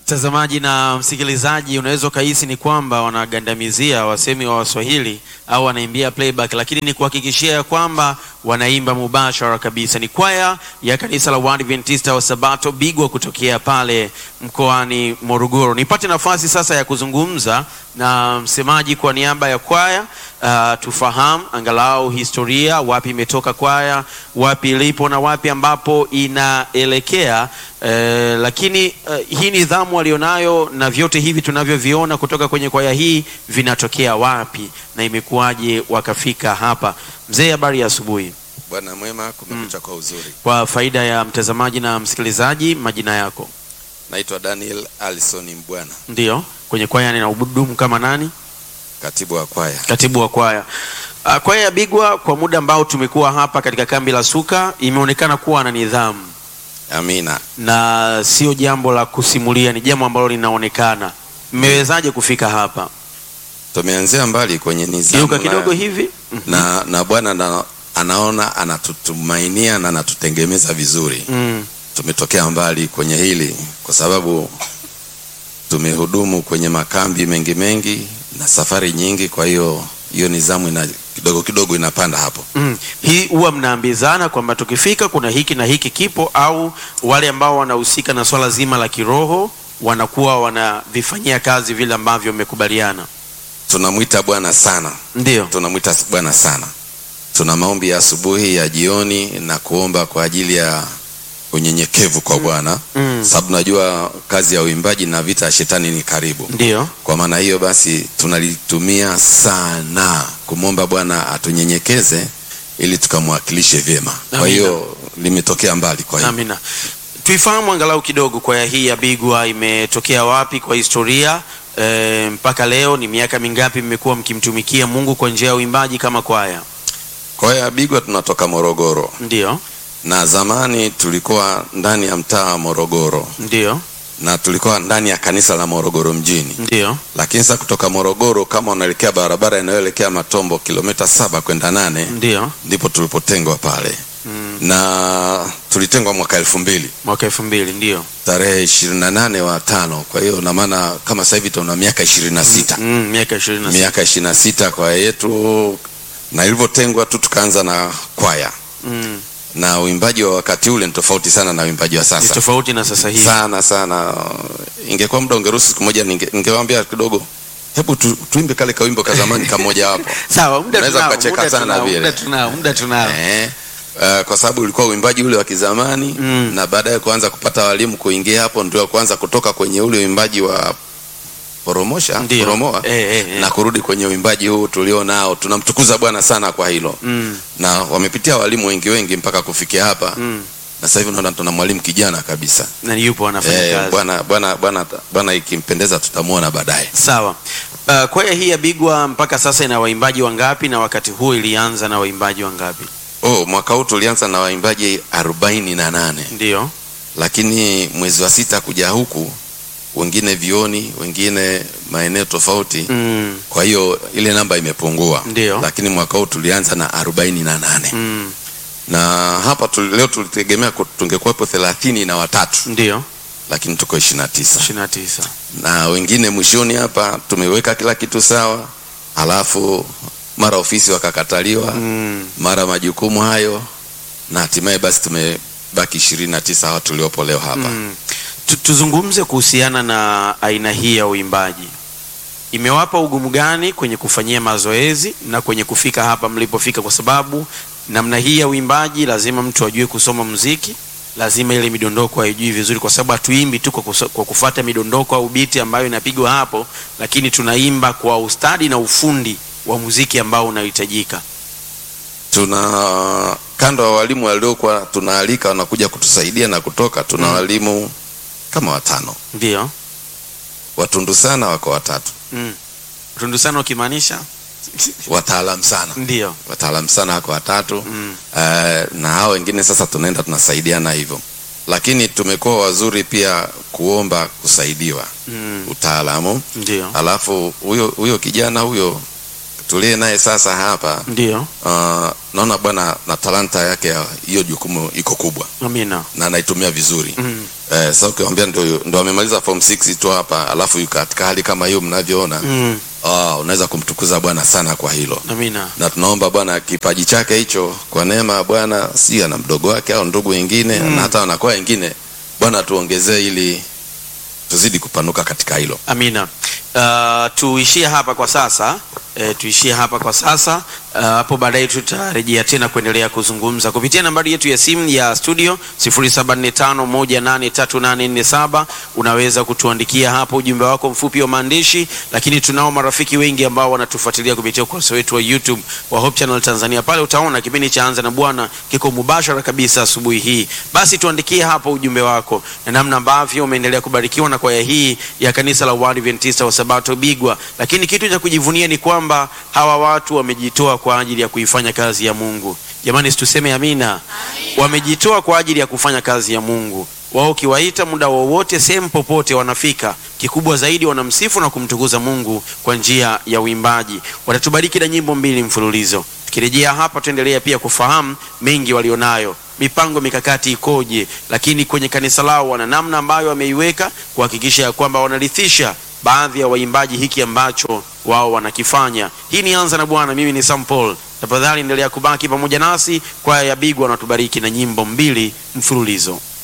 Mtazamaji na msikilizaji, unaweza ukahisi ni kwamba wanagandamizia wasemi wa Waswahili au wanaimbia playback, lakini ni kuhakikishia ya kwamba wanaimba mubashara kabisa. Ni kwaya ya kanisa la Waadventista wa Sabato Bigwa kutokea pale mkoani Morogoro. Nipate nafasi sasa ya kuzungumza na msemaji kwa niaba ya kwaya uh, tufahamu angalau historia, wapi imetoka kwaya, wapi ilipo na wapi ambapo inaelekea. Eh, lakini eh, hii nidhamu walionayo na vyote hivi tunavyoviona kutoka kwenye kwaya hii vinatokea wapi na imekuwaje wakafika hapa? Mzee, habari ya asubuhi. Bwana mwema, kumekucha kwa uzuri. Kwa faida ya mtazamaji na msikilizaji, majina yako? Naitwa Daniel Alison Mbwana, Ndiyo, kwenye kwaya ninahudumu kama nani? katibu wa kwaya. Katibu wa kwaya. Uh, kwaya ya Bigwa kwa muda ambao tumekuwa hapa katika kambi la Suka imeonekana kuwa na nidhamu Amina. na sio jambo la kusimulia, ni jambo ambalo linaonekana. Mmewezaje kufika hapa? Tumeanzia mbali kwenye nizamu Geuka na- kidogo hivi. Mhm. na, na Bwana na, anaona anatutumainia na anatutengemeza vizuri. Mm. Tumetokea mbali kwenye hili kwa sababu tumehudumu kwenye makambi mengi mengi na safari nyingi, kwa hiyo hiyo nizamu ina kidogo kidogo inapanda hapo. Mm. Hii huwa mnaambizana kwamba tukifika kuna hiki na hiki kipo, au wale ambao wanahusika na swala zima la kiroho wanakuwa wanavifanyia kazi vile ambavyo mmekubaliana? Tunamwita Bwana sana Ndio. tunamwita Bwana sana. Tuna maombi ya asubuhi, ya jioni na kuomba kwa ajili ya unyenyekevu kwa Bwana Mm. sababu najua kazi ya uimbaji na vita ya shetani ni karibu. Ndio. Kwa maana hiyo basi tunalitumia sana kumwomba Bwana atunyenyekeze ili tukamwakilishe vyema. Kwa Amina. hiyo limetokea mbali. Kwa hiyo Amina. Tuifahamu angalau kidogo kwaya hii ya Bigwa imetokea wapi kwa historia e, mpaka leo ni miaka mingapi mmekuwa mkimtumikia Mungu kwa njia ya uimbaji kama kwaya? kwaya ya Bigwa tunatoka Morogoro Ndio. na zamani tulikuwa ndani ya mtaa wa Morogoro Ndio. na tulikuwa ndani ya kanisa la Morogoro mjini. Ndio. lakini sasa kutoka Morogoro kama unaelekea barabara inayoelekea Matombo kilomita saba kwenda nane Ndio. ndipo tulipotengwa pale Mm. na tulitengwa mwaka elfu mbili Mwaka elfu mbili ndio. tarehe ishirini na nane wa tano. Kwa hiyo na maana kama sasa hivi tuna miaka ishirini na sita Mm, miaka ishirini na sita. miaka ishirini na sita kwaya yetu, na ilivyotengwa tu tukaanza na kwaya Mm. na uimbaji wa wakati ule ni tofauti sana na uimbaji wa Ni sasa tofauti na sasa hivi. sana sana. Ingekuwa muda ungeruhusu, siku moja ninge- ningewaambia kidogo, hebu tu, tuimbe kale kawimbo ka zamani kamoja wapo Sawa, muda Unaweza tunao, ukacheka muda sana tunao, vile. muda tunao, muda tunao. eh, uh, kwa sababu ulikuwa uimbaji ule wa kizamani Mm. na baadaye kuanza kupata walimu kuingia hapo, ndio kuanza kutoka kwenye ule uimbaji wa poromosha Ndio. poromoa Eh, eh, eh. na kurudi kwenye uimbaji huu tulio nao. Tunamtukuza Bwana sana kwa hilo Mm. na wamepitia walimu wengi wengi mpaka kufikia hapa Mm. na sasa hivi naona tuna mwalimu kijana kabisa. Na yupo anafanya Eh, kazi. bwana bwana bwana bwana, ikimpendeza tutamwona baadaye. Sawa. Uh, kwaya hii ya Bigwa mpaka sasa ina waimbaji wangapi na wakati huo ilianza na waimbaji wangapi? Oh, mwaka huu tulianza na waimbaji arobaini na nane Ndio. lakini mwezi wa sita kuja huku wengine vioni, wengine maeneo tofauti. Mm. Kwa hiyo ile namba imepungua, Ndio. lakini mwaka huu tulianza na arobaini na nane Mm. na hapa tuli, leo tulitegemea ku- tungekuwepo thelathini na watatu Ndio. lakini tuko ishirini na tisa 29. na wengine mwishoni hapa tumeweka kila kitu sawa, alafu mara ofisi wakakataliwa Mm. mara majukumu hayo na hatimaye basi tumebaki ishirini na tisa hawa tuliopo leo hapa. Mm. Tu- Tuzungumze kuhusiana na aina hii ya uimbaji. Imewapa ugumu gani kwenye kufanyia mazoezi na kwenye kufika hapa mlipofika? Kwa sababu namna hii ya uimbaji lazima mtu ajue kusoma muziki, lazima ile midondoko aijui vizuri, kwa sababu hatuimbi tu kwa, kuso- kwa kufuata midondoko au biti ambayo inapigwa hapo, lakini tunaimba kwa ustadi na ufundi wa muziki ambao unahitajika. Tuna kando ya walimu waliokuwa tunaalika wanakuja kutusaidia na kutoka, tuna Mm. walimu kama watano, Ndio. watundu sana wako watatu, Mm. Tundu sana ukimaanisha? wataalamu sana, Ndio. wataalamu sana wako watatu Mm. Eh, na hao wengine sasa tunaenda tunasaidiana hivyo, lakini tumekuwa wazuri pia kuomba kusaidiwa Mm. utaalamu. Ndio. Alafu huyo huyo kijana huyo tulie naye sasa hapa Ndio. uh, naona bwana na talanta yake ya hiyo jukumu iko kubwa Amina. na anaitumia vizuri Mm. Eh, sasa ukiwaambia ndo ndo amemaliza form 6 tu hapa alafu yuko katika hali kama hiyo mnavyoona Mm. ah, unaweza kumtukuza Bwana sana kwa hilo Amina. na tunaomba Bwana kipaji chake hicho kwa neema ya Bwana, si ana mdogo wake au ndugu wengine na hata wanakuwa wengine, Bwana tuongezee ili tuzidi kupanuka katika hilo. Amina. Uh, tuishie hapa kwa sasa. E, tuishie hapa kwa sasa. Uh, hapo baadaye tutarejea tena kuendelea kuzungumza kupitia nambari yetu ya simu ya studio 0745183847. Unaweza kutuandikia hapo ujumbe wako mfupi wa maandishi, lakini tunao marafiki wengi ambao wanatufuatilia kupitia ukurasa wetu wa YouTube wa Hope Channel Tanzania. Pale utaona kipindi cha Anza na Bwana kiko mubashara kabisa asubuhi hii. Basi tuandikie hapo ujumbe wako na namna ambavyo umeendelea kubarikiwa na kwaya hii ya kanisa la Waadventista wa Sabato Bigwa. Lakini kitu cha kujivunia ni kwamba hawa watu wamejitoa kwa ajili ya kuifanya kazi ya Mungu. Jamani, situseme amina. Wamejitoa kwa ajili ya kufanya kazi ya Mungu. Wao ukiwaita muda wowote, sehemu popote, wanafika. Kikubwa zaidi, wanamsifu na kumtukuza Mungu kwa njia ya uimbaji. Watatubariki na nyimbo mbili mfululizo. Tukirejea hapa, tuendelea pia kufahamu mengi walionayo, mipango mikakati ikoje, lakini kwenye kanisa lao wana namna ambayo wameiweka kuhakikisha ya kwamba wanarithisha baadhi ya waimbaji hiki ambacho wao wanakifanya. Hii ni Anza na Bwana, mimi ni Sam Paul. Tafadhali endelea kubaki pamoja nasi, kwaya ya Bigwa wanatubariki na nyimbo mbili mfululizo.